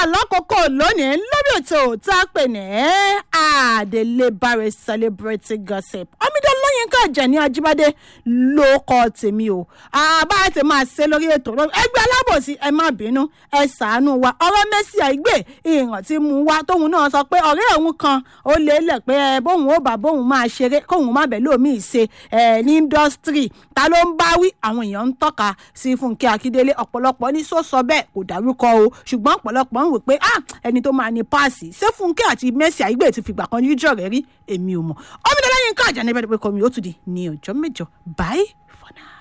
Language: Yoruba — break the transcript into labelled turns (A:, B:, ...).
A: lákòókò lónìí lórí ètò tá a pè ní àdélébáre celebrity gossip omidan lóyinka àjàní ajíbádé ló kọ tèmi o àbá ti máa ṣe lórí ètò ẹgbẹ́ alábòsí ẹ má bínú ẹ ṣàánú wa ọ̀rọ̀ mẹ́sì àìgbé ìhàn tí mú wa tóun náà sọ pé ọ̀rẹ́ òun kan ó lé lẹ̀ pé ẹ bóun ó bà bóun máa ṣeré kóun má bẹ̀ lómi ṣe ẹ ní indọ́sítírì ta ló ń bá wí àwọn èèyàn ń tọ́ka sí fúnkẹ́ akíndélé ọ̀pọ̀lọpọ̀ ní sọ sọ bẹ́ẹ̀ kò dárúkọ o ṣùgbọ́n ọ̀pọ̀lọpọ̀ ń wò pé ah ẹni tó máa ní páàsì ṣé fúnkẹ́ àti mẹ́sì àìgbé ti fìgbà kan yíjọ rẹ̀ rí èmi ò mọ̀ ọmọdé lẹ́yìn ká àjà níbẹ̀ pé kọ́ mi ó tún di ní ọjọ́ mẹ́jọ bye for now.